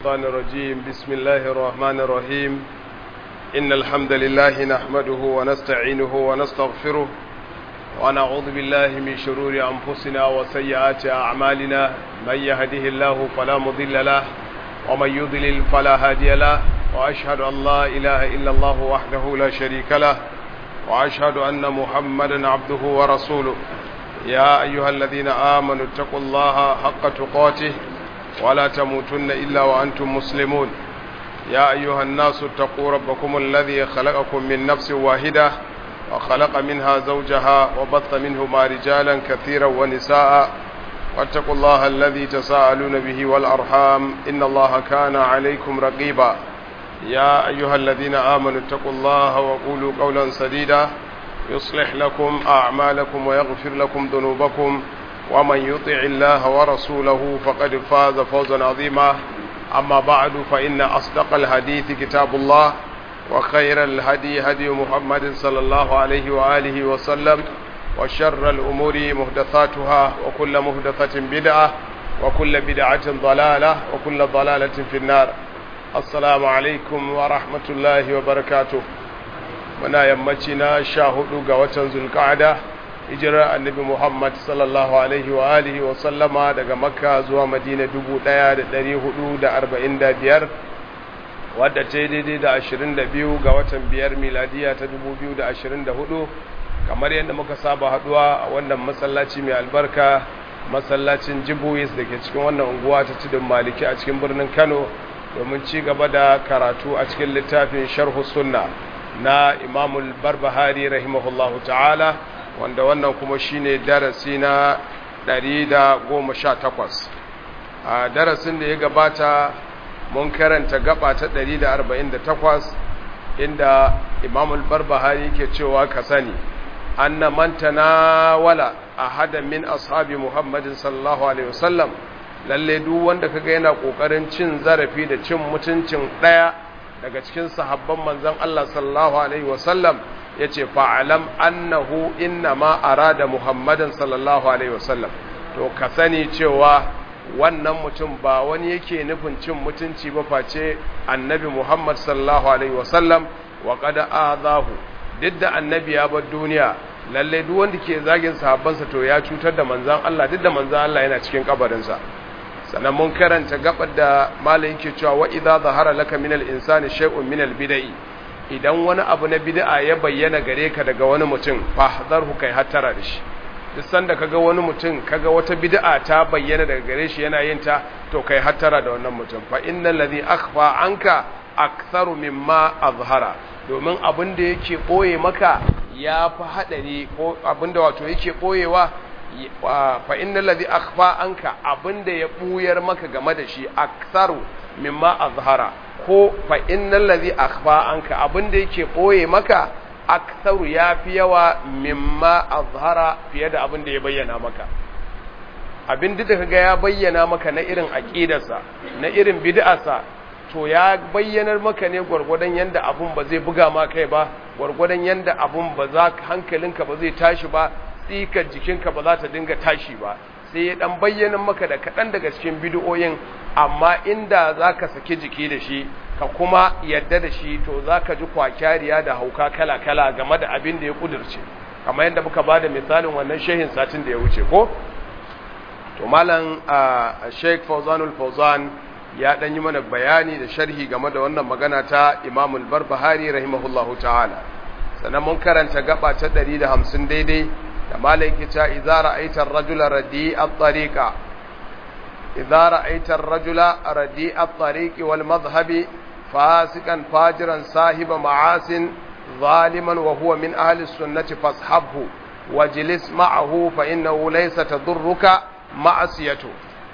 الشيطان الرجيم بسم الله الرحمن الرحيم إن الحمد لله نحمده ونستعينه ونستغفره ونعوذ بالله من شرور أنفسنا وسيئات أعمالنا من يهده الله فلا مضل له ومن يضلل فلا هادي له وأشهد أن لا إله إلا الله وحده لا شريك له وأشهد أن محمدا عبده ورسوله يا أيها الذين آمنوا اتقوا الله حق تقاته ولا تموتن إلا وأنتم مسلمون يا أيها الناس اتقوا ربكم الذي خلقكم من نفس واحدة وخلق منها زوجها وبث منهما رجالا كثيرا ونساء واتقوا الله الذي تساءلون به والأرحام إن الله كان عليكم رقيبا يا أيها الذين آمنوا اتقوا الله وقولوا قولا سديدا يصلح لكم أعمالكم ويغفر لكم ذنوبكم ومن يطع الله ورسوله فقد فاز فوزا عظيما أما بعد فإن أصدق الحديث كتاب الله وخير الهدي هدي محمد صلى الله عليه وآله وسلم وشر الأمور مهدثاتها وكل مهدثة بدعة وكل بدعة ضلالة وكل ضلالة في النار السلام عليكم ورحمة الله وبركاته muna yammaci na sha hudu ga watan zulka'ada hijirar annabi muhammad sallallahu alaihi wa alihi wa sallama daga makka zuwa madina dubu daya da dari hudu da arba'in da biyar wadda ta yi daidai da ashirin da biyu ga watan biyar miladiya ta dubu biyu da ashirin da hudu kamar yadda muka saba haduwa a wannan masallaci mai albarka masallacin jibuwis da ke cikin wannan unguwa ta tudun maliki a cikin birnin kano domin ci gaba da karatu a cikin littafin sharhu sunna na imamul barbahari rahimahullahu ta'ala wanda wannan kuma shine darasi na 118 a darasin da ya gabata mun karanta gaba ta 148 inda imamul barbahari ke cewa ka sani anna man tanawala ahadan min ashabi muhammadin sallallahu alaihi wasallam lalle duk wanda kaga yana kokarin cin zarafi da cin mutuncin daya daga cikin sahabban manzon Allah sallallahu alaihi wasallam yace fa'alam annahu innama arada muhammadan sallallahu alaihi wasallam to ka sani cewa wannan mutum ba wani yake nufin cin mutunci ba face annabi muhammad sallallahu alaihi wasallam wa qad azahu duk da annabi ya bar duniya lalle duk wanda ke zagin sahabbansa to ya cutar da manzon Allah duk da manzon Allah yana cikin kabarinsa sannan mun karanta gabar da malai yake cewa wa idza zahara laka minal insani shay'un minal bid'i idan wani abu na bid'a ya bayyana gare ka daga wani mutum fahdharhu kai hattara da shi duk sanda kaga wani mutum kaga wata bid'a ta bayyana daga gare shi yana yin ta to kai hattara da wannan mutum fa innal ladhi akhfa anka aktharu mimma azhara domin abin da yake boye maka ya fi hadari ko abin da wato yake boyewa fa innal ladhi akhfa anka abinda ya buyar maka game da shi aktharu mimma azhara ko fa innal ladhi akhfa anka abinda yake boye maka aktharu yafi yawa mimma azhara fiye da abinda ya bayyana maka abin da kaga ya bayyana maka na irin aqidarsa na irin bid'arsa to ya bayyanar maka ne gwargwadon yanda abun ba zai buga ma kai ba gwargwadon yanda abun ba za hankalinka ba zai tashi ba tsikar jikinka ba za ta dinga tashi ba sai ya dan bayyana maka da kaɗan daga cikin bidiyoyin amma inda za ka saki jiki da shi ka kuma yadda da shi to za ka ji kwakyariya da hauka kala-kala game da abin da ya kudurce kamar yadda muka ba da misalin wannan shehin satin da ya wuce ko to malam sheik fauzanul fauzan ya dan yi mana bayani da sharhi game da wannan magana ta imamul barbahari rahimahullahu ta'ala sannan mun karanta gaba ta 150 daidai da malaiki ta idza ra'aita ar-rajula radi at-tariqa idza ra'aita ar-rajula radi at-tariqi wal madhhabi fasikan fajiran sahiba ma'asin zaliman wa huwa min ahli sunnati fashabhu wajlis ma'ahu fa innahu laysa tadurruka ma'asiyatu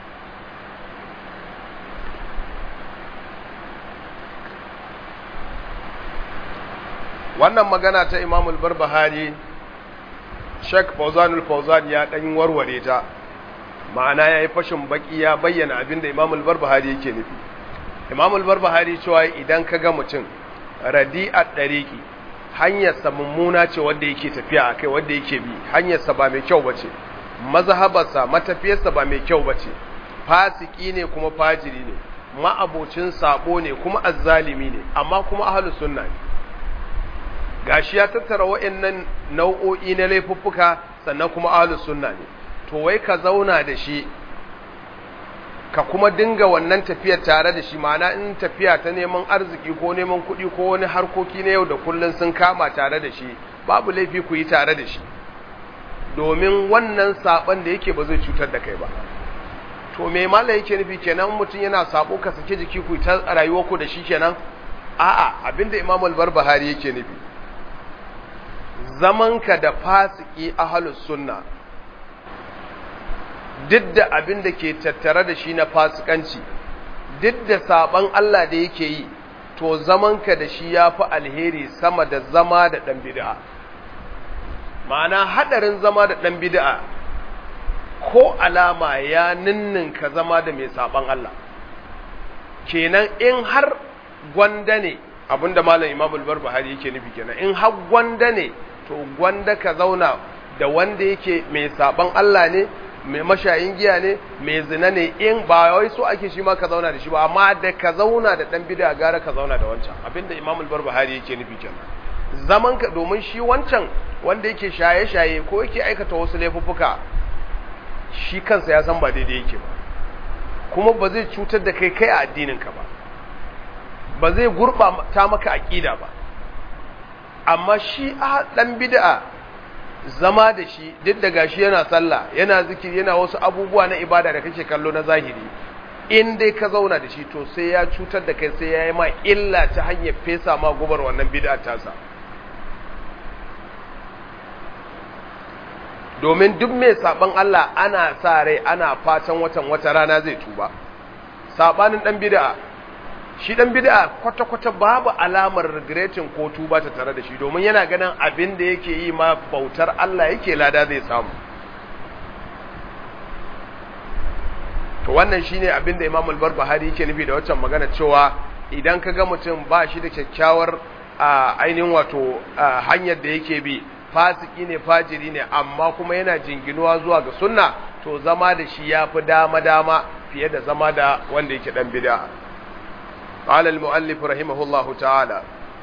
wannan magana ta imamul barbahari Sheikh Fauzanul Fauzan ya dan warware ta ma'ana yayi fashin baki ya bayyana abin da Imam al-Barbahari yake nufi Imam al-Barbahari cewa idan kaga mutum radi'at dariqi hanyar sa mummuna ce wanda yake tafiya akai wanda yake bi hanyar sa ba mai kyau bace mazhabarsa matafiyarsa ba mai kyau bace fasiki ne kuma fajiri ne ma'abocin sabo ne kuma azzalimi ne amma kuma ahlus sunna ne gashi ya tattara wa'annan nau'o'i na laifuffuka sannan kuma ahlus sunna ne to wai ka zauna da shi ka kuma dinga wannan tafiyar tare da shi ma'ana in tafiya ta neman arziki ko neman kuɗi ko wani harkoki na yau da kullun sun kama tare da shi babu laifi ku yi tare da shi domin wannan saban da yake ba zai cutar da kai ba to me mala yake nufi kenan mutum yana sabo ka sake jiki ku ta rayuwar ku da shi kenan a'a abinda Imam al-Barbahari yake nufi zamanka da fasiki ahlus sunna duk da abin da ke tattare da shi na fasikanci duk da saban Allah da yake yi to zamanka da shi ya fi alheri sama da zama da ɗan bid'a ma'ana haɗarin zama da ɗan bid'a ko alama ya ninninka zama da mai saban Allah kenan in har gwanda ne abinda malam Imam al-Barbahari yake nufi kenan in har gwanda ne to gwanda ka zauna da wanda yake mai saban Allah ne mai mashayin giya ne mai zina ne in ba wai so ake shi ma ka zauna da shi ba amma da ka zauna da dan bid'a gara ka zauna da wancan abinda Imam al-Barbahari yake nufi kenan zaman ka domin shi wancan wanda yake shaye-shaye ko yake aikata wasu laifuffuka shi kansa ya san ba daidai yake ba kuma ba zai cutar da kai kai a addinin ka ba ba zai gurɓata maka aqida ba amma shi a dan bid'a zama da shi duk da gashi yana sallah yana zikiri yana wasu abubuwa na ibada da kake kallo na zahiri in dai ka zauna da shi to sai ya cutar da kai sai ya yi ma illa ta hanyar fesa ma gubar wannan bid'a tasa domin duk mai saban Allah ana sa rai ana fatan watan wata rana zai tuba sabanin dan bid'a shi dan bid'a kwata-kwata babu alamar regretin ko tuba ta tare da shi domin yana ganin abin da yake yi ma bautar Allah yake lada zai samu to wannan shine abin da Imam al-Barbahari yake nufi da waccan magana cewa idan ka ga mutum ba shi da kyakkyawar ainihin wato hanyar da yake bi fasiki ne fajiri ne amma kuma yana jinginuwa zuwa ga sunna to zama da shi yafi dama-dama fiye da zama da wanda yake dan bid'a قال المؤلف رحمه الله تعالى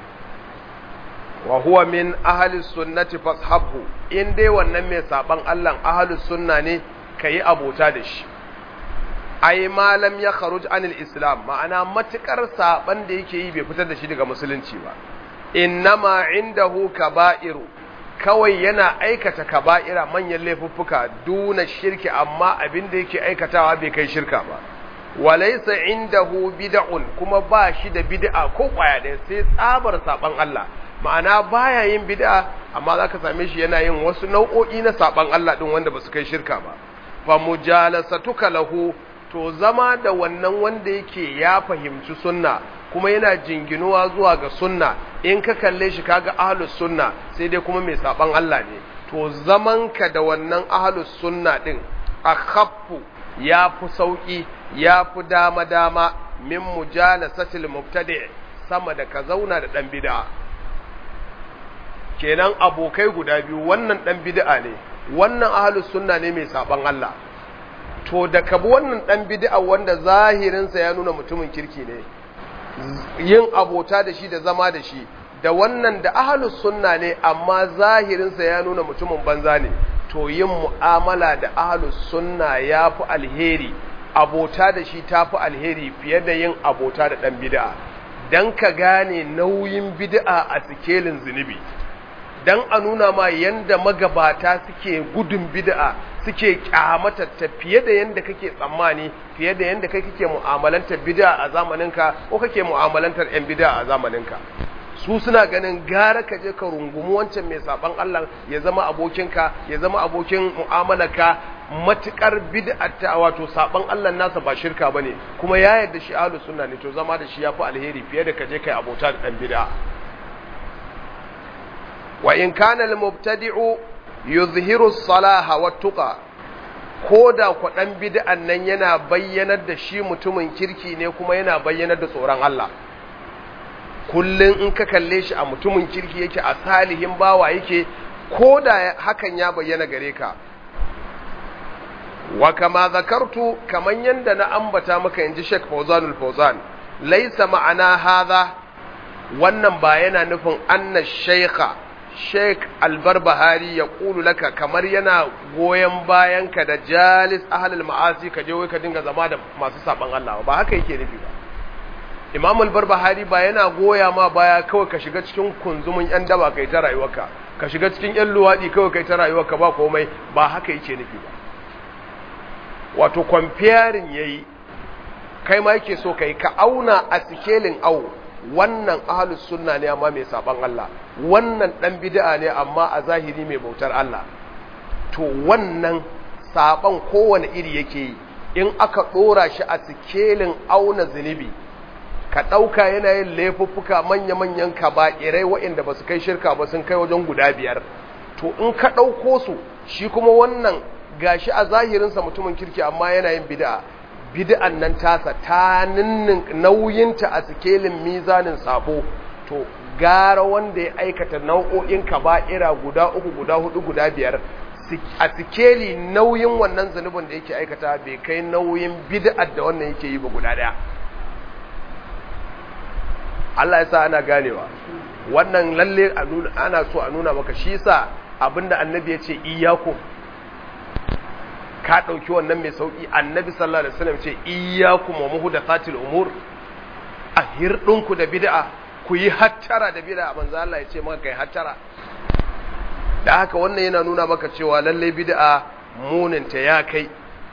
وهو من أهل السنة فاصحبه إن دي wannan mai saban Allah ahlus sunna ne kai abota da shi ai malam ya kharuj anil islam ma'ana matukar saban da yake yi bai fitar da shi daga musulunci ba innama indahu kaba'iru kawai yana aikata kaba'ira manyan laifuffuka duna shirki amma abin da yake aikatawa bai kai shirka ba walaisa indahu bid'un kuma ba shi da bid'a ko kwaya ɗaya sai tsabar saban Allah ma'ana baya yin bid'a amma zaka same shi yana yin wasu nau'o'i na saban Allah din wanda basu kai shirka ba fa mujalasatuka lahu to zama da wannan wanda yake ya fahimci sunna kuma yana jinginuwa zuwa ga sunna in ka kalle shi kaga ahlus sunna sai dai kuma mai saban Allah ne to zamanka da wannan ahlus sunna din akhaffu ya fi sauƙi ya fi dama-dama min mujalasatil mubtadi sama da ka zauna da ɗan bid'a kenan abokai guda biyu wannan ɗan bid'a ne wannan ahlus sunna ne mai saban Allah to da ka bi wannan ɗan bid'a wanda zahirinsa ya nuna mutumin kirki ne yin abota da shi da zama da shi da wannan da ahlus sunna ne amma zahirinsa ya nuna mutumin banza ne to yin mu'amala da ahlus sunna ya fi alheri abota da shi ta fi alheri fiye da yin abota da ɗan bid'a don ka gane nauyin bid'a a sikelin zunubi don a nuna ma yanda magabata suke gudun bid'a suke kyamata ta fiye da yanda kake tsammani fiye da yanda kai kake mu'amalantar bid'a a zamaninka ko kake mu'amalantar 'yan bid'a a zamaninka su suna ganin gara ka je ka rungumi wancan mai saban Allah ya zama abokinka ya zama abokin mu'amalarka matukar bid'ata wato saban Allah nasa ba shirka bane kuma ya yarda shi ahlus sunna ne to zama da shi yafi alheri fiye da ka je kai abota da dan bid'a wa in kana al mubtadi'u yuzhiru as-salaha wat-tuqa koda ku dan bid'an nan yana bayyanar da shi mutumin kirki ne kuma yana bayyanar da tsoron Allah kullum in ka kalle shi a mutumin kirki yake a salihin bawa yake ko da hakan ya bayyana gare ka wa kama zakartu kaman yanda na ambata maka inji Sheikh Fawzanul Fawzan laysa ma'ana hadha wannan ba yana nufin anna shaykha Sheikh Albarbahari ya kulu laka kamar yana goyon bayanka da jalis ahlul ma'asi ka je wai ka dinga zama da masu saban Allah ba haka yake nufi ba Imam Albarbahari ba yana goya ma baya kawai ka shiga cikin kunzumin yan daba kai ta rayuwarka ka shiga cikin yan luwadi kawai kai ta rayuwarka ba komai ba haka yake nufi ba wato comparing yayi kai ma yake so kai ka auna a sikelin au wannan ahlus sunna ne amma mai saban Allah wannan dan bid'a ne amma a zahiri mai bautar Allah to wannan saban kowane iri yake yi in aka dora shi a sikelin auna zunubi ka dauka yana yin laifuffuka manya-manyan kaba'irai waɗanda ba su kai shirka ba sun kai wajen guda biyar to in ka ɗauko su shi kuma wannan gashi a zahirinsa mutumin kirki amma yana yin bid'a bid'an nan tasa ta ninnin nauyinta a sikelin mizanin sabo to gara wanda ya aikata nau'o'in kaba'ira guda uku guda hudu guda biyar a sikeli nauyin wannan zunubin da yake aikata bai kai nauyin bid'ar da wannan yake yi ba guda daya Allah ya sa ana ganewa wannan lalle ana so a nuna maka shi sa abinda annabi ya ce iyyakum ka ɗauki wannan mai sauƙi annabi sallallahu alaihi wasallam ce iyyakum wa muhdathatil umur a hirdinku da bid'a ku yi hattara da bid'a manzo Allah ya ce maka kai hattara da haka wannan yana nuna maka cewa lalle bid'a muninta ya kai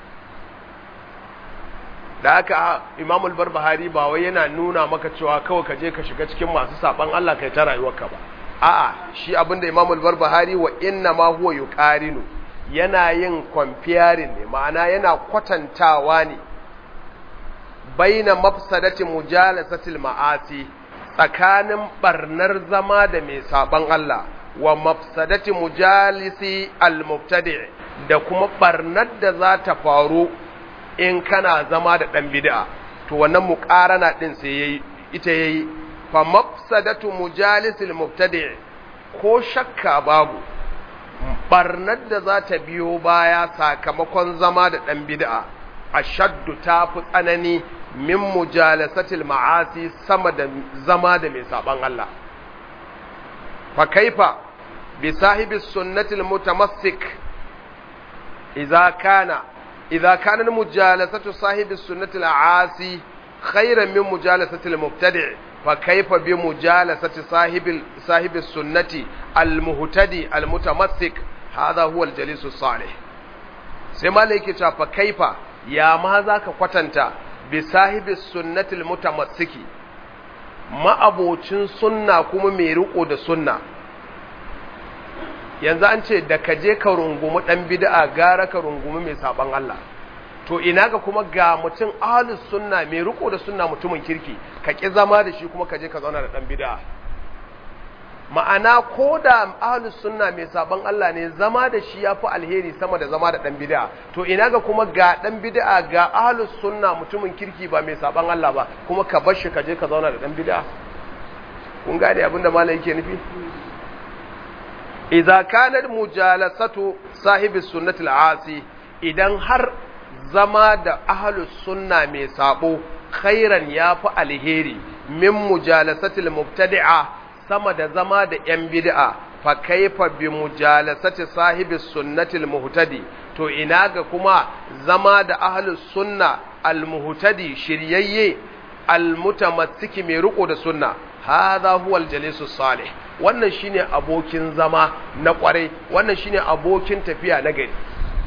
da haka Imam al-Barbahari ba wai yana nuna maka cewa kawai ka je ka shiga cikin masu saban Allah kai ta rayuwarka ba a'a shi abinda Imam al-Barbahari wa inna ma huwa yuqarinu yana yin comparing ne ma'ana yana kwatantawa ne baina mafsadati mujalasatil ma'asi tsakanin barnar zama da mai saban Allah wa mafsadati mujalisi al-mubtadi' da kuma barnar da za ta faru in kana zama da dan bid'a to wannan muqarana din sai yayi ita yayi fa mafsadatu mujalisil mubtadi' ko shakka babu barnar da za ta biyo baya sakamakon zama da ɗan bid'a a shaddu ta fi tsanani min mujalasatil ma'asi sama da zama da mai saban Allah fa kaifa bi sahibi sunnatil mutamassik idza kana idza kana mujalasatu sahibi sunnatil aasi khairan min mujalasatil mubtadi' فكيف بمجالسة صاحب صاحب السنة المهتدي المتمسك هذا هو الجليس الصالح سما لك فكيف يا ما ذاك kwatanta بصاحب السنة المتمسك ما abocin sunna kuma mai riko da sunna yanzu an ce da ka je ka rungumi dan bid'a gara ka rungumi mai saban Allah to ina ga kuma ga mutum ahlus sunna mai riko da sunna mutumin kirki ka ki zama da shi kuma ka je ka zauna da dan bid'a ma'ana ko da ahlus sunna mai saban Allah ne zama da shi yafi alheri sama da zama da dan bid'a to ina ga kuma ga dan bid'a ga ahlus sunna mutumin kirki ba mai saban Allah ba kuma ka bar shi ka je ka zauna da dan bid'a kun gane abin da malai yake nufi idza kanat mujalasatu sahibi sunnati al-asi idan har zama da ahlus sunna mai sabo khairan yafi alheri min mujalasatil mubtadi'a sama da zama da yan bid'a fa kaifa bi mujalasati sahibis sunnatil muhtadi to ina ga kuma zama da ahlus sunna al muhtadi shiryayye al mutamassiki mai riko da sunna hadha huwa al jalisus salih wannan shine abokin zama na kwarai wannan shine abokin tafiya na gari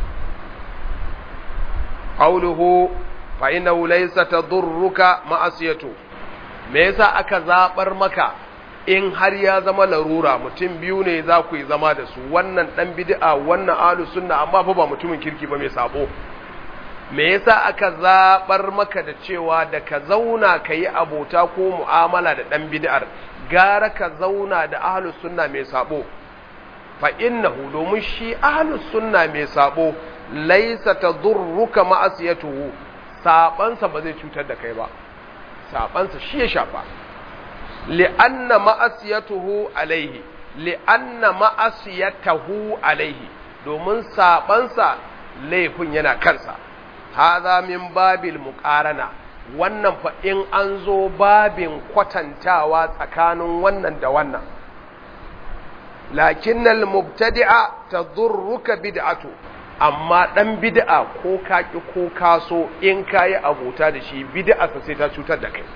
qawluhu fa innahu laysa tadurruka ma'asiyatu me yasa aka zabar maka in har ya zama larura mutum biyu ne za ku yi zama da su wannan dan bid'a wannan ahlus sunna amma fa ba mutumin kirki ba mai sabo me yasa aka zabar maka da cewa da ka zauna ka yi abota ko mu'amala da dan bid'ar gara ka zauna da ahlus sunna mai sabo fa innahu domin shi ahlus sunna mai sabo laisa tadurruka ma'asiyatuhu sabansa ba zai cutar da kai ba sabansa shi ya shafa li'anna ma'asiyatuhu alaihi li'anna ma'asiyatahu alaihi domin sabansa laifin yana kansa haza min babil muqarana wannan fa in an zo babin kwatantawa tsakanin wannan da wannan lakinnal mubtadi'a tadurruka bid'atu amma dan bid'a ko kaki ko kaso in kayi abota da shi bid'a sai ta cutar da kai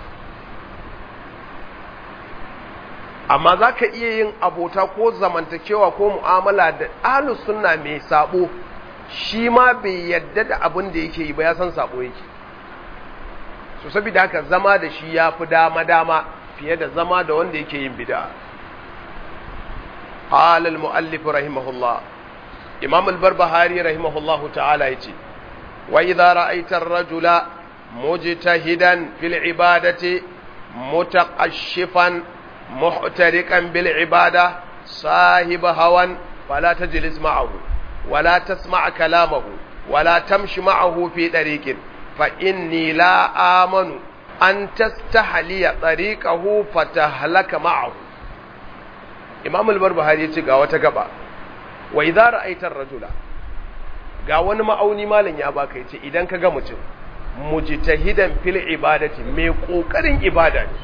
amma zaka iya yin abota ko zamantakewa ko mu'amala da ahlus sunna mai sabo shi ma bai yadda da abin da yake yi ba ya san sabo yake so saboda haka zama da shi ya fi dama-dama fiye da zama da wanda yake yin bid'a قال المؤلف رحمه الله إمام البربهاري رحمه الله تعالى يتي وإذا رأيت الرجل مجتهدا في العبادة متقشفا محترقا بالعبادة صاحب هوى فلا تجلس معه ولا تسمع كلامه ولا تمشي معه في طريق فإني لا آمن أن تستحلي طريقه فتهلك معه imam al-barbahari ya ce ga wata gaba wa idza ra'aita ar-rajula ga wani ma'auni malam ya baka yace idan ka ga mutum mujtahidan fil ibadati mai kokarin ibada ne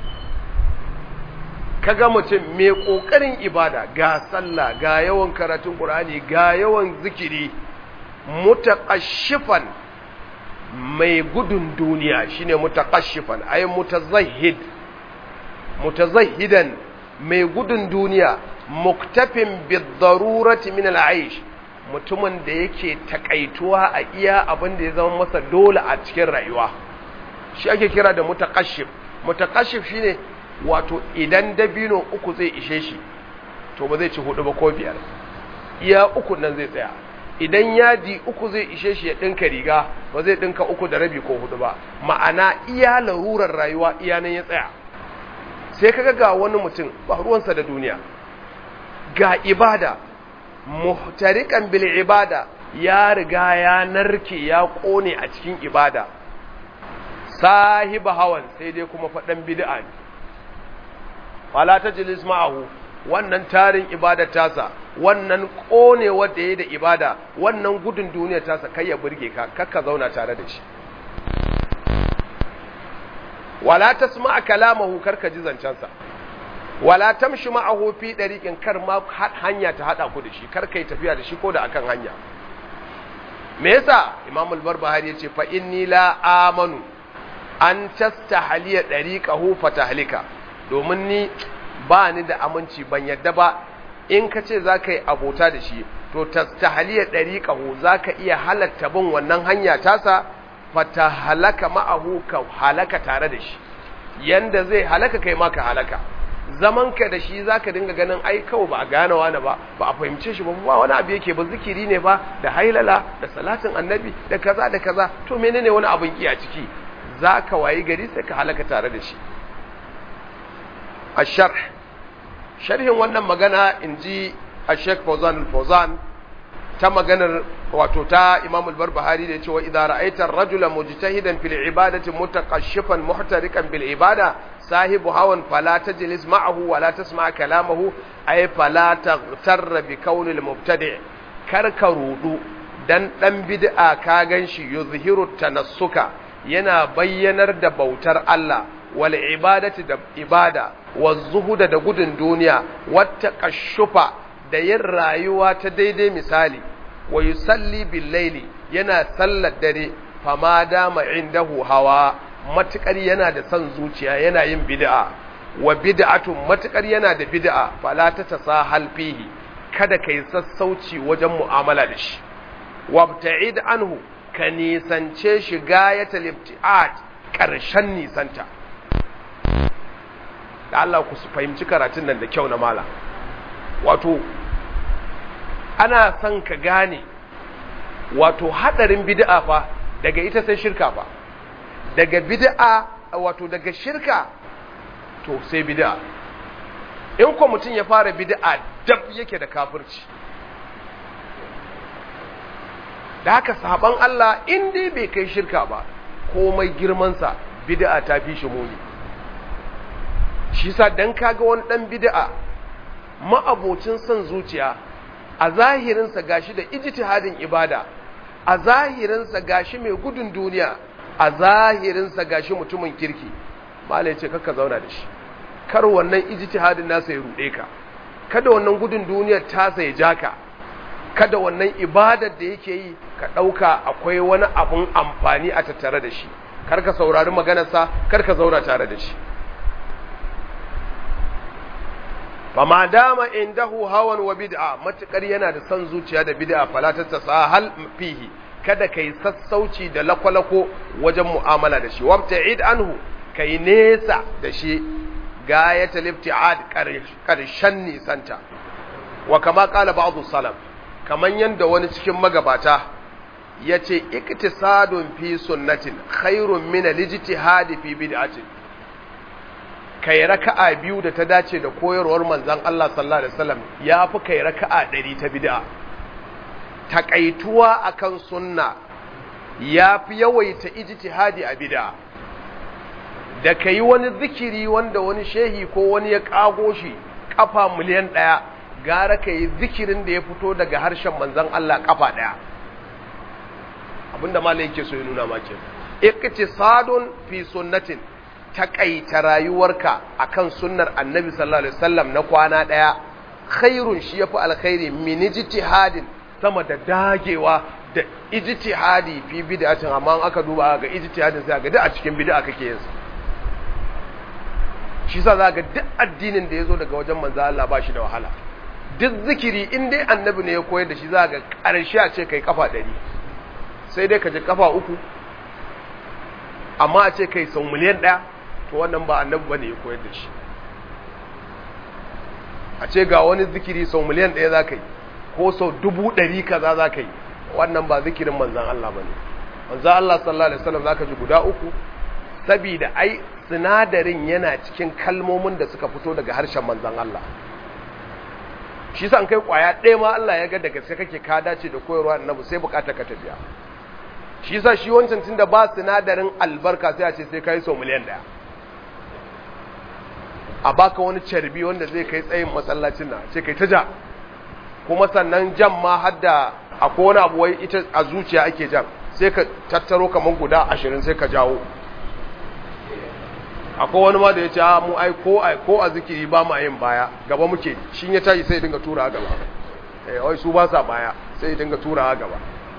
kaga mutum mai kokarin ibada ga sallah ga yawan karatun qur'ani ga yawan zikiri mutaqashifan mai gudun duniya shine mutaqashifan ay mutazahhid mutazahhidan mai gudun duniya muktafin bidarurati min al'aish mutumin da yake takaituwa a iya abin da ya zama masa dole a cikin rayuwa shi ake kira da mutakashif mutakashif shine wato idan dabino uku zai ishe shi to ba zai ci hudu ba ko biyar iya uku nan zai tsaya idan yadi uku zai ishe shi ya dinka riga ba zai dinka uku da rabi ko hudu ba ma'ana iya larurar rayuwa iya nan ya tsaya sai kaga ga wani mutum ba ruwansa da duniya ga ibada muhtarikan bil ibada ya riga ya narke ya kone a cikin ibada sahiba hawan sai dai kuma faɗan bid'a ne wala tajlis ma'ahu wannan tarin ibada tasa wannan kone wanda yayi da ibada wannan gudun duniya tasa kai ya burge ka kakka zauna tare da shi wala tasma kalamahu karka ji zancensa wala tamshi ma'ahu fi dariqin kar ma hanya ta hada ku da shi kar kai tafiya da shi ko da akan hanya me yasa imam al-barbahari yace fa inni la amanu an tastahliya dariqahu fatahlika domin ni ba ni da aminci ban yadda ba in ka ce za ka yi abota da shi to tastahliya dariqahu za ka iya halatta bin wannan hanya tasa fata halaka ma'ahu ka halaka tare da shi yanda zai halaka kai ma ka halaka zamanka da shi zaka dinga ganin ai kawai ba a gane wani ba ba a fahimce shi ba ba wani abu yake ba zikiri ne ba da hailala da salatin annabi da kaza da kaza to menene wani abin ki a ciki zaka wayi gari sai ka halaka tare da shi asharh sharhin wannan magana inji Sheikh Fawzan al-Fawzan ta maganar wato ta Imam al-Barbahari da yace wa idza ra'aita ar-rajula mujtahidan fil ibadati mutaqashifan muhtarikan bil ibada sahibu hawan fala tajlis ma'ahu wala tasma' kalamahu ay fala taghtar bi kauni al-mubtadi' kar ka rudu dan dan bid'a ka ganshi yuzhiru tanassuka yana bayyanar da bautar Allah wal ibadati da ibada wa zuhuda da gudun duniya wata kashufa da yin rayuwa ta daidai misali wa yusalli bil laili yana sallar dare fama dama indahu hawa matukar yana da son zuciya yana yin bid'a wa bid'atun matukar yana da bid'a fala ta tasahal fihi kada kai sassauci wajen mu'amala da shi wabta'id anhu ka nisance shi gayatal ibti'at karshen nisanta da Allah ku fahimci karatun nan da kyau na mala wato ana son ka gane wato hadarin bid'a fa daga ita sai shirka fa daga bid'a wato daga shirka to sai bid'a in ko mutum ya fara bid'a dab yake da kafirci da haka saban Allah in dai bai kai shirka ba komai girmansa bid'a ta fi shi muni shi sa dan kaga wani dan bid'a ma'abocin son zuciya a zahirinsa gashi da ijtihadin ibada a zahirinsa gashi mai gudun duniya a zahirinsa gashi mutumin kirki malai ce kakka zauna da shi kar wannan ijtihadin nasa ya rude ka kada wannan gudun duniyar tasa ya jaka kada wannan ibadar da yake yi ka ɗauka akwai wani abun amfani a tattare da shi kar ka saurari maganarsa kar ka zauna tare da shi fa ma dama indahu hawan wa bid'a matukar yana da son zuciya da bid'a fala tatasahal fihi kada kai sassauci da lakwalako wajen mu'amala da shi wabta'id anhu kai nesa da shi gayatul ibti'ad karshen nisanta wa kama qala ba'dhu salaf kaman yanda wani cikin magabata yace iktisadun fi sunnatin khairun min al-ijtihad fi bid'atin kai raka'a biyu da ta dace da koyarwar manzon Allah sallallahu alaihi wasallam yafi kai raka'a 100 ta bid'a takaituwa akan sunna yafi yawaita ijtihadi a bid'a da kai wani zikiri wanda wani shehi ko wani ya kago shi kafa miliyan ɗaya gara ka yi zikirin da ya fito daga harshen manzon Allah kafa ɗaya abinda malai yake so ya nuna maki iqtisadun fi sunnatin takaita rayuwarka akan sunnar annabi sallallahu alaihi wasallam na kwana daya khairun shi yafi alkhairi min ijtihadin sama da dagewa da ijtihadi fi bid'atin amma aka duba ga ijtihadin sai ga duk a cikin bid'a kake yin sa shi sa za ga duk addinin da ya zo daga wajen manzo Allah ba shi da wahala duk zikiri in dai annabi ne ya koyar da shi za ga ƙarshe a ce kai kafa ɗari sai dai ka ji kafa uku amma a ce kai sau miliyan ɗaya to wannan ba annabi ba ne ya koyar da shi a ce ga wani zikiri sau miliyan ɗaya za ka yi ko sau dubu ɗari kaza za ka yi wannan ba zikirin manzan Allah ba ne manzan Allah sallallahu alaihi wasallam za ka ji guda uku sabida ai sinadarin yana cikin kalmomin da suka fito daga harshen manzan Allah shi sa an kai kwaya ɗaya ma Allah ya ga da gaske kake ka dace da koyarwa annabi sai bukata ka tafiya shi sa shi wancan tunda ba sinadarin albarka sai a ce sai kai sau miliyan ɗaya a baka wani carbi wanda zai kai tsayin masallacin na ce kai ta ja kuma sannan jan ma hadda akwai wani abu wai ita a zuciya ake jan sai ka tattaro kamar guda ashirin sai ka jawo akwai wani ma da ya ce mu ai ko ai ko a zikiri ba ma yin baya gaba muke shi ya tashi sai dinga tura gaba eh wai su ba sa baya sai dinga tura gaba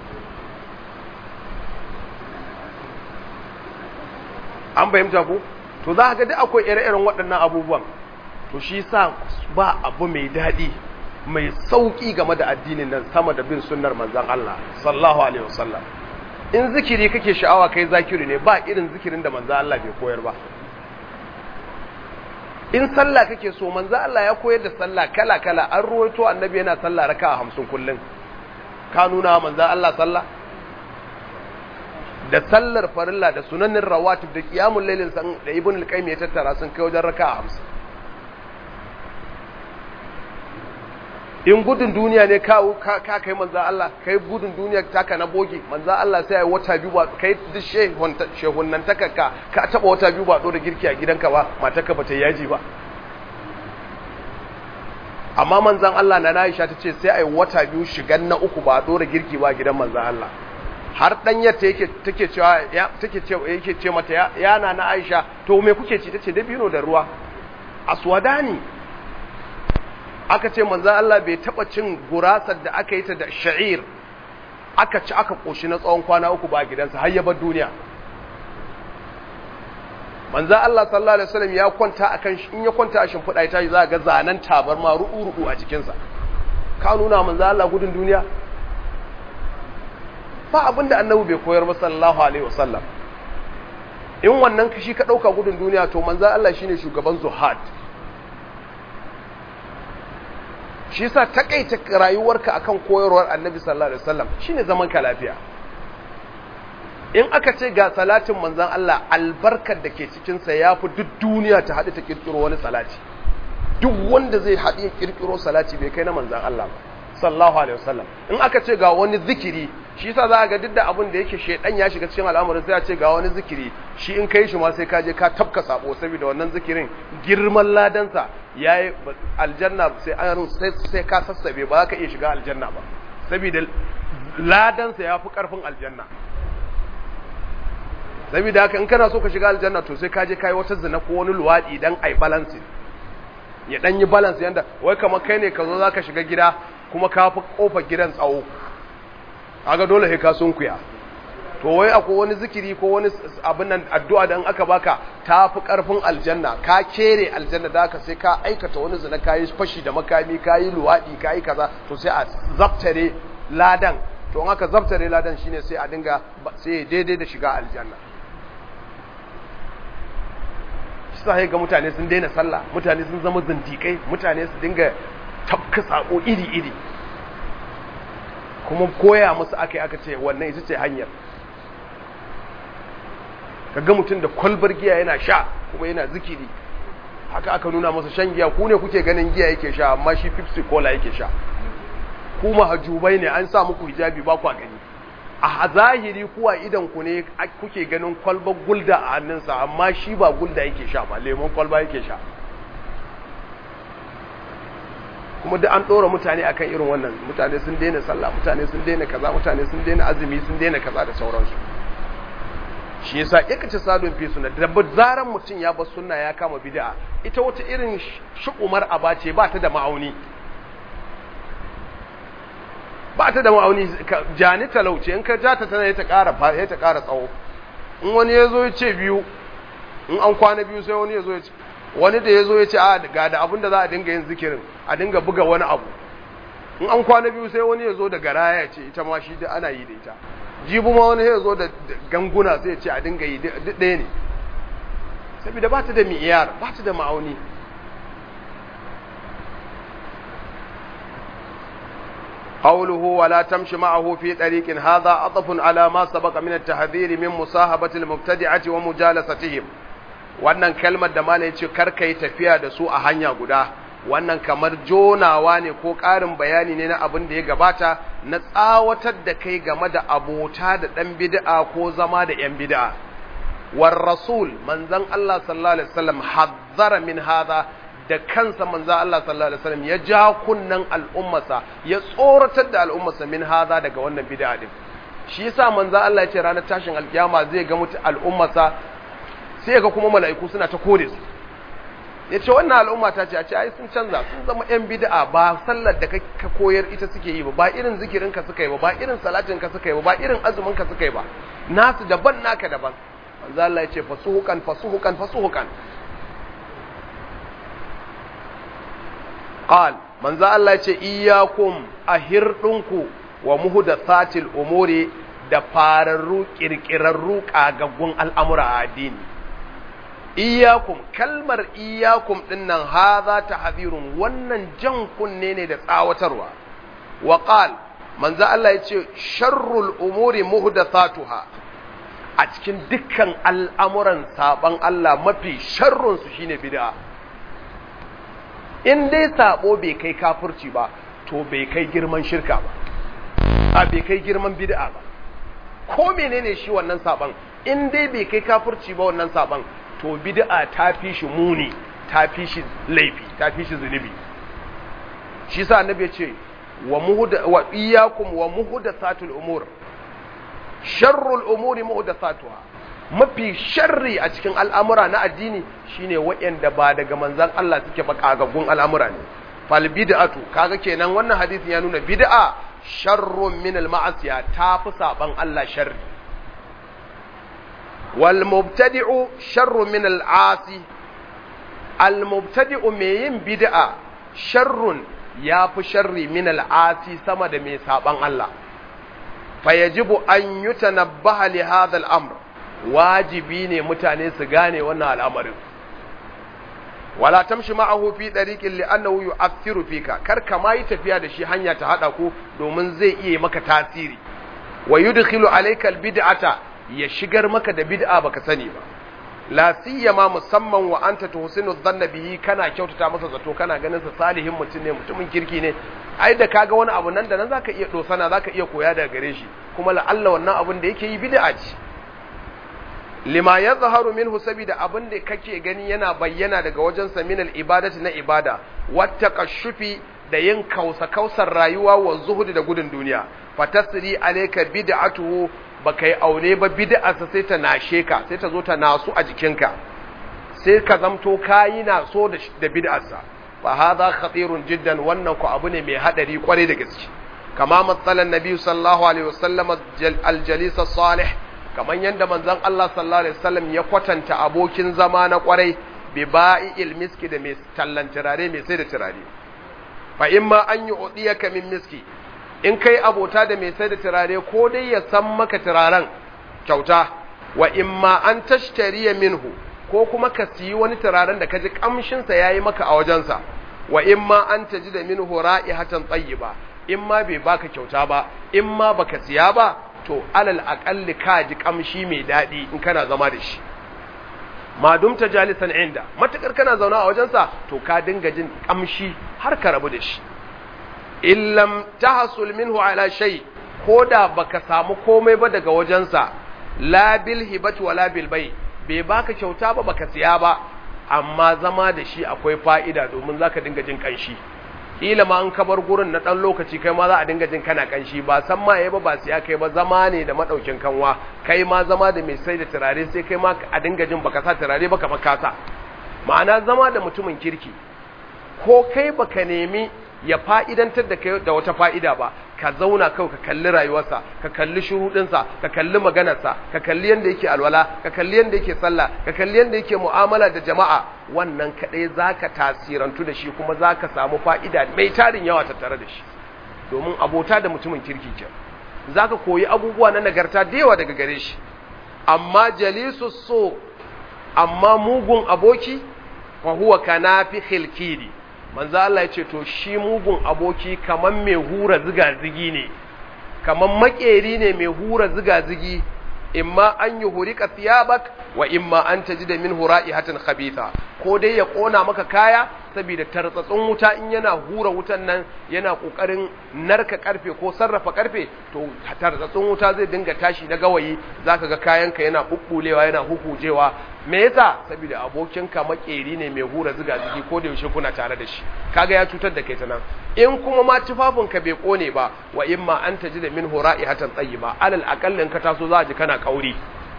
an bayyanta ku to za ka ga duk akwai ire-iren waɗannan abubuwan to shi sa ba abu mai daɗi mai sauƙi game da addinin nan sama da bin sunnar manzon Allah sallallahu alaihi wasallam in zikiri kake sha'awa kai zakiri ne ba irin zikirin da manzon Allah bai koyar ba in sallah kake so manzo Allah ya koyar da sallah kala kala an ruwaito annabi yana sallah raka'a 50 kullun ka nuna manzo Allah sallah da sallar farilla da sunanin rawatib da qiyamul lailin san da ibn al-qayyim ya tattara sun kai wajen raka'a 50 in gudun duniya ne ka ka kai manzo Allah kai gudun duniya taka na boge manzo Allah sai ya wata biyu ba kai duk shehun shehun nan takaka ka taba wata biyu ba da girki a gidanka ba matarka bata yaji ba amma manzon Allah na Aisha tace sai ai wata biyu shigan na uku ba dora girki ba gidan manzon Allah har dan yatta yake take cewa ya take ce yake ce mata ya yana na Aisha to me kuke ci tace dabino da ruwa aswadani aka ce manzan Allah bai taba cin gurasar da aka yi ta da sha'ir aka ci aka koshi na tsawon kwana uku ba gidansa har ya bar duniya manzan Allah sallallahu alaihi wasallam ya kwanta akan in ya kwanta a shimfiɗa ita za ga zanen tabarma ru'u-ru'u a jikinsa ka nuna manzan Allah gudun duniya ba abin da annabi bai koyar ba sallallahu alaihi wasallam in wannan kashi ka ɗauka gudun duniya to manzan Allah shine shugaban zuhad shi yasa takaita rayuwarka akan koyarwar Annabi sallallahu alaihi wasallam shine zaman ka lafiya in aka ce ga salatin manzon Allah albarkar da ke cikin sa yafi duk duniya ta hadu ta kirkiro wani salati duk wanda zai hadu ya kirkiro salati bai kai na manzon Allah ba sallallahu alaihi wasallam in aka ce ga wani zikiri shi yasa za ga duk da abin da yake shedan ya shiga cikin al'amarin sai a ce ga wani zikiri shi in kai shi ma sai ka je ka tafka sabo saboda wannan zikirin girman ladansa yayi aljanna sai an sai sai ka sassabe ba za ka iya shiga aljanna ba saboda ladansa ya fi ƙarfin aljanna saboda haka in kana so ka shiga aljanna to sai ka je kai wata zina ko wani luwaɗi dan ai balance ya dan yi balance yanda wai kamar kai ne ka zo zaka shiga gida kuma ka fi kofar gidan tsawo kaga dole sai ka sunkuya to wai akwai wani zikiri ko wani abin nan addu'a da in aka baka ta fi karfin aljanna ka kere aljanna da haka sai ka aikata wani zina kayi fashi da makami kayi luwaɗi kayi kaza to sai a zaftare ladan to in aka zaftare ladan shine sai a dinga sai daidai da shiga aljanna sai ga mutane sun daina sallah mutane sun zama zindikai mutane su dinga tafka sako iri-iri kuma koya musu aka yi aka ce wannan ita ce hanyar kaga mutum da kwalbar giya yana sha kuma yana zikiri haka aka nuna masa shan giya ku ne kuke ganin giya yake sha amma shi pepsi cola yake sha ku mahajubai ne an sa muku hijabi ba kwa gani a zahiri kuwa idan ku ne kuke ganin kwalbar gulda a hannunsa amma shi ba gulda yake sha ba lemon kwalba yake sha kuma da an ɗora mutane akan irin wannan mutane sun daina sallah mutane sun daina kaza mutane sun daina azumi sun daina kaza da sauransu shi yasa ya kace sadun fi sunna da zaran mutum ya bar sunna ya kama bid'a ita wata irin shu'umar aba ce ba ta da ma'auni ba ta da ma'auni jani talauce in ka ja ta tana ta ƙara ya ta ƙara tsawo in wani ya zo ya ce biyu in an kwana biyu sai wani ya zo ya ce wani da ya zo ya ce a ga da abin da za a dinga yin zikirin a dinga buga wani abu in an kwana biyu sai wani ya zo da garaya ce ita ma shi da ana yi da ita jibu ma wani ya zo da ganguna sai ya ce a dinga yi duk ɗaya ne saboda ba ta da mi'iyar ba ta da ma'auni قوله ولا تمشي معه في طريق هذا عطف على ما سبق من التحذير من مصاحبة المبتدعة ومجالستهم wannan kalmar da malai ce karka yi tafiya da su a hanya guda wannan kamar jonawa ne ko ƙarin bayani ne na abin da ya gabata na tsawatar da kai game da abota da ɗan bid'a ko zama da ‘yan bid'a war rasul manzan Allah sallallahu alaihi wasallam hazzara min hadha da kansa manzan Allah sallallahu alaihi wasallam ya ja kunnan al'ummarsa ya tsoratar da al'ummarsa min hadha daga wannan bid'a din shi yasa manzan Allah ya ce ranar tashin alkiyama zai ga mutu al'ummarsa sai ga kuma mala'iku suna ta kore su ya ce wannan al'umma ta ce a ce ai sun canza sun zama ‘yan bid'a ba sallar da ka koyar ita suke yi ba ba irin zikirinka suka yi ba ba irin salatinka suka yi ba ba irin azuminka suka yi ba nasu daban naka daban manzo Allah ya ce fasuhukan fasuhukan fasuhukan qal manzo Allah ya ce iyyakum ahirdunku wa muhdathatil umuri da fararru kirkirarru kagaggun al'amura a addini iyakum kalmar iyakum dinnan haza tahzirun wannan jan kunne ne da tsawatarwa wa qal manzo Allah yace sharrul umuri muhdathatuha a cikin dukkan al'amuran saban Allah mafi sharrun su shine bid'a in dai sabo bai kai kafirci ba to bai kai girman shirka ba a bai kai girman bid'a ba ko menene shi wannan saban in dai bai kai kafirci ba wannan saban to bid'a ta fi shi muni ta fi shi laifi ta fi shi zunubi shi sa annabi ya ce wa muhda wa iyyakum wa muhdathatul umur sharrul umuri muhdathatuha mafi sharri a cikin al'amura na addini shine waɗanda ba daga manzon Allah suke ba kagaggun al'amura ne fal bid'atu kaga kenan wannan hadisin ya nuna bid'a sharrun min al ma'asiya ta fi saban Allah sharri wal mubtadi'u sharrun min al asi al mubtadi'u mai yin bid'a sharrun ya fi sharri min al asi sama da mai saban Allah fa yajibu an yutanabbaha li hadha al amr wajibi ne mutane su gane wannan al'amarin wala tamshi ma'ahu fi dariqin li'annahu yu'athiru fika kar ka ma yi tafiya da shi hanya ta hada ku domin zai iya maka tasiri wa yudkhilu alayka albid'ata ya shigar maka da bid'a baka sani ba la siyama musamman wa anta tuhsinu dhanna bihi kana kyautata masa zato kana ganin sa salihin mutum ne mutumin kirki ne ai da kaga wani abu nan da nan zaka iya dosana zaka iya koya daga gare shi kuma la'alla wannan abun da yake yi bid'a ce lima ya zaharu minhu saboda abin da kake gani yana bayyana daga wajen saminal ibadati na ibada wata kashufi da yin kausa kausar rayuwa wa zuhudi da gudun duniya fatasri alayka bid'atuhu baka yi aure ba bid'arsa sai ta nashe ka sai ta zo ta nasu a jikinka sai ka zamto kayi na so da bid'arsa fa hadha khatirun jiddan wannan ku abu ne mai hadari kwarai da gaske kama matsalan nabi sallallahu alaihi wasallam aljalis salih kaman yanda manzon Allah sallallahu alaihi wasallam ya kwatanta abokin zama na kwarai bi ba'i miski da mai tallan turare mai sai da turare fa imma an yi udiyaka min miski in kai abota da mai sai da turare ko dai ya san maka turaren kyauta wa imma an tashtariya minhu ko kuma ka siyi wani turaren da ka ji kamshinsa ya yi maka a wajensa wa in ma an ta ji da min hora'i hatan tsayi ba in ma bai baka kyauta ba in ma baka siya ba to alal aƙalli ka ji kamshi mai daɗi in kana zama da shi ma dumta jalisan inda matakar kana zauna a wajensa to ka dinga jin kamshi har ka rabu da shi illam tahsul minhu ala shay ko da baka samu komai ba daga wajensa la bil hibati wala bil bai bai baka kyauta ba baka siya ba amma zama da shi akwai fa'ida domin zaka dinga jin kanshi kila ma an kabar gurin na dan lokaci kai ma za a dinga jin kana kanshi ba san ma ba ba siya kai ba zama ne da madaukin kanwa kai ma zama da mai sai da turare sai kai ma a dinga jin baka sa turare ba kamar kasa ma'ana zama da mutumin kirki ko kai baka nemi ya fa'idantar da kai da wata fa'ida ba ka zauna kawai ka kalli rayuwarsa ka kalli shuruɗinsa ka kalli maganarsa ka kalli yadda yake alwala ka kalli yadda yake sallah ka kalli yadda yake mu'amala da jama'a wannan kaɗai za ka tasirantu da shi kuma za ka samu fa'ida mai tarin yawa tattare da shi domin abota da mutumin kirki ke za ka koyi abubuwa na nagarta da yawa daga gare shi amma jalisu so amma mugun aboki fa huwa kanafi khilkidi manzo Allah ya ce to shi mugun aboki kaman mai hura ziga-zigi ne kaman makeri ne mai hura ziga-zigi imma an yi hurika thiyabak wa imma an tajida min hura'ihatan khabitha ko dai ya kona maka kaya saboda tartsatsun wuta in yana hura wutan nan yana kokarin narka karfe ko sarrafa karfe to tartsatsun wuta zai dinga tashi na gawayi zaka ga kayanka yana bubbulewa yana hukujewa me yasa saboda abokinka makeri ne mai hura ziga zigi ko da yaushe kuna tare da shi kaga ya cutar da kai ta nan in kuma ma tufafinka bai kone ba wa imma an taji da min hura'ihatan tayyiba alal aqallin ka taso za ji kana kauri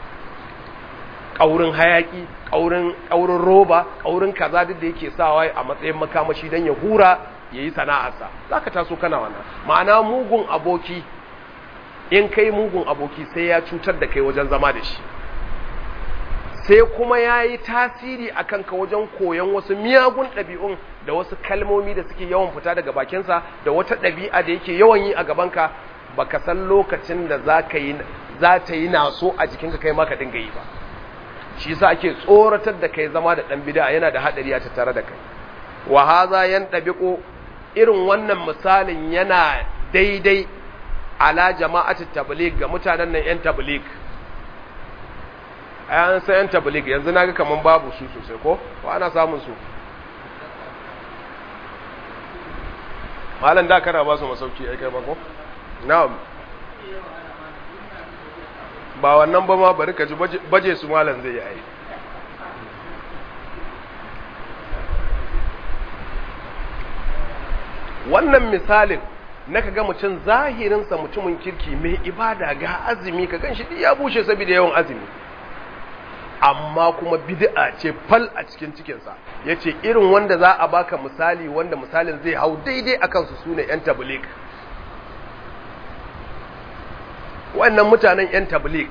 kaurin hayaki kaurin kaurin roba kaurin kaza duk da yake sawa a matsayin makamashi dan ya hura yayi sana'arsa zaka taso kana wannan ma'ana mugun aboki in kai mugun aboki sai ya cutar da kai wajen zama da shi sai kuma ya yi tasiri a kanka wajen koyon wasu miyagun ɗabi'un da wasu kalmomi da suke yawan fita daga bakinsa da wata ɗabi'a da yake yawan yi a gabanka ba ka san lokacin da za ta yi naso a jikinka kai maka dinga yi ba shi sa ake tsoratar da kai zama da ɗan bida yana da haɗari a tattare da kai wa haza yan ɗabiƙo irin wannan misalin yana daidai ala jama'atul tabligh ga mutanen nan yan tabligh an san yan tabligh yanzu naga kaman babu su sosai ko ko ana samun su malam da kana ba su masauki ai kai ba ko na'am ba wannan ba ma bari ka ji baje su malam zai yi ai wannan misalin na ka ga mutum zahirinsa mutumin kirki mai ibada ga azumi ka gan shi ya bushe saboda yawan azumi amma kuma bid'a ce fal a cikin cikinsa ya ce irin wanda za a baka misali wanda misalin zai hau daidai a kansu su ne 'yan tablik wannan mutanen 'yan tablik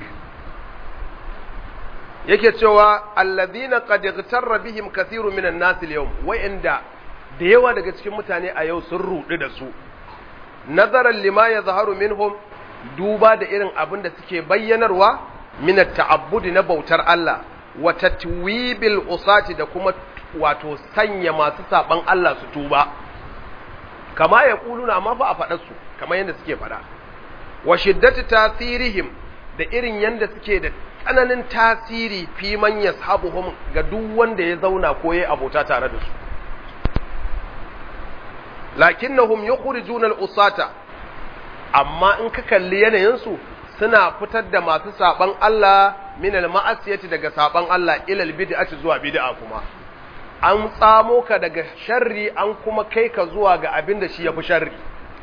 yake cewa allazina qad ightarra bihim kathiru minan nas al-yawm wa'inda da yawa daga cikin mutane a yau sun rudu da su nazaran lima yazharu minhum duba da irin abin da suke bayyanarwa min at-ta'abbudi na bautar Allah wa tatwibil usati da kuma wato sanya masu saban Allah su tuba kama ya kuluna amma fa a faɗar su kamar yadda suke faɗa wa shiddati tasirihim da irin yadda suke da tsananin tasiri fi man yashabuhum ga duk wanda ya zauna ko yayi abota tare da su lakinnahum yukhrijuna al-usata amma in ka kalli yanayin su suna fitar da masu saban Allah min al-ma'asiyati daga saban Allah ila al-bid'ati zuwa bid'a kuma an tsamo ka daga sharri an kuma kai ka zuwa ga abin da shi ya fi sharri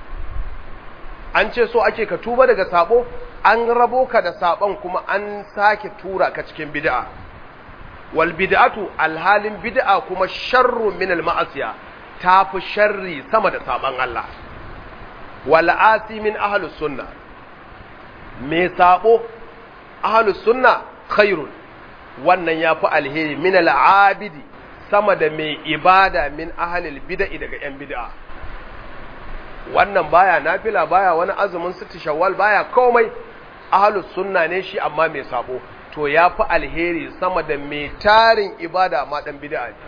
an ce so ake ka tuba daga sabo an rabo ka da sabon kuma an sake tura ka cikin bid'a wal bid'atu alhalin bid'a kuma sharru min al ma'asiya tafi sharri sama da saban Allah wal asi min ahlus sunna me sabo ahlus sunna khairun wannan yafi alheri min al abidi sama da mai ibada min ahlil bid'i daga yan bid'a wannan baya nafila baya wani azumin sitti shawwal baya komai ahlus sunna ne shi amma mai sabo to yafi alheri sama da mai tarin ibada ma dan bid'a ne